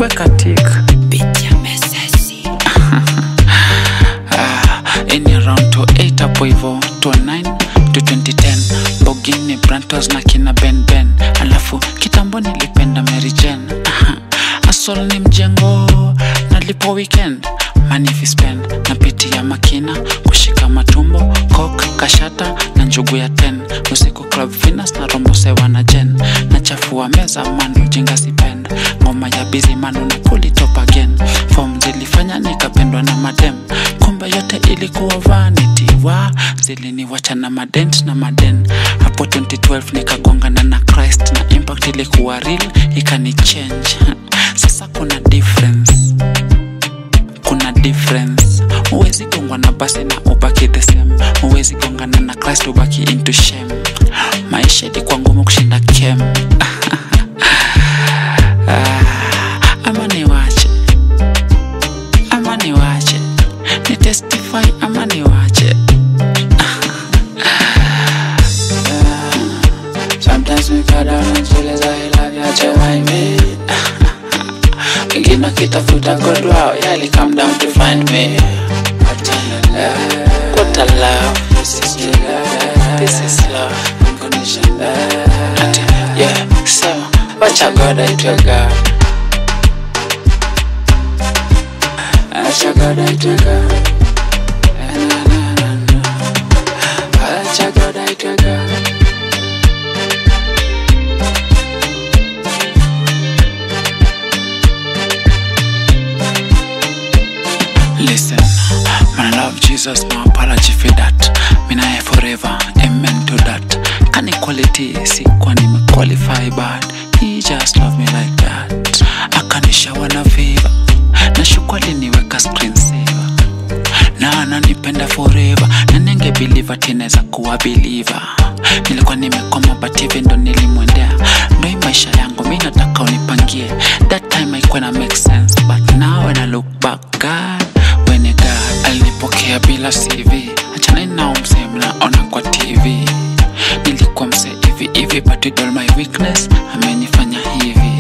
weka tik Pitia mesesi ini around to 8 hapo hivo to 9 to 2010 bogini brantos na kina ben ben alafu kitambo nilipenda Mary Jane asol ni mjengo nalipo weekend manifi spend na piti ya makina kushika matumbo kok kashata na njugu ya 10 usiku club finas na rombo sewa na jen na chafua meza manu jinga sipend ngoma ya bizi manu na kulitop again fom zilifanya nikapendwa na madem kumbe yote ilikuwa vanity wa ziliniwacha na madent na maden hapo 2012 nikagongana na christ na impact ilikuwa real ikani change sasa kuna difference kuna difference huwezi gongwa na basi na ubaki the same huwezi gongana na christ ubaki into shame maisha ilikuwa ngumu kushinda kem Ah, ama niwache ama niwache ni testify ama niwache Sometimes we cut down and zile za ila vyache waime Wengine wakitafuta God wao yali come down to find me What a love, what a love This is love, this is love Unconditional love Ati, Yeah, so wacha God aitwe God Acha God aitwe God Na, na, na, na. Acha God aitwe God Listen, man, I love Jesus, my apology for that. Mina here forever, amen to that. Can equality, si kwa nime qualify bad. He just love me like that. Akanishawa na favor, na shukwali niweka screen saver. Na ananipenda forever, na ninge believe ati naweza kuwa believer. Nilikuwa nimekwama but hivi ndo nilimwendea. Ndo hii maisha yangu mi nataka unipangie. That time haikuwa na make sense, but now when I look back, God when a God alinipokea bila CV. Achana nao msee mnaona kwa TV. Nilikuwa msee hivi hivi, but with all my weakness amenifanya hivi.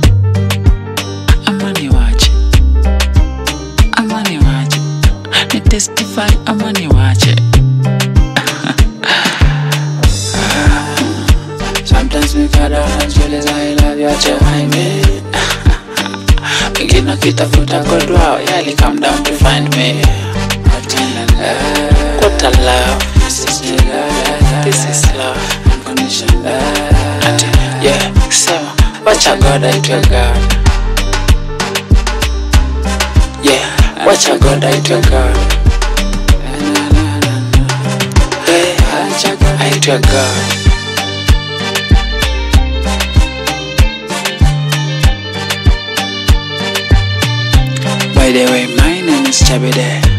Ama niwache, ama niwache, ni testify ama niwache. Sometimes we cut down and zile za ila vyache waime Wengine wakitafuta God wao yali come down to find me What a love, what a love This is love, this is love Unconditional love Ati, Yeah, so wacha God aitwe God Yeah, wacha God aitwe God Na, na, na, na. Yeah, wacha God aitwe God By the way, my name is Chabide.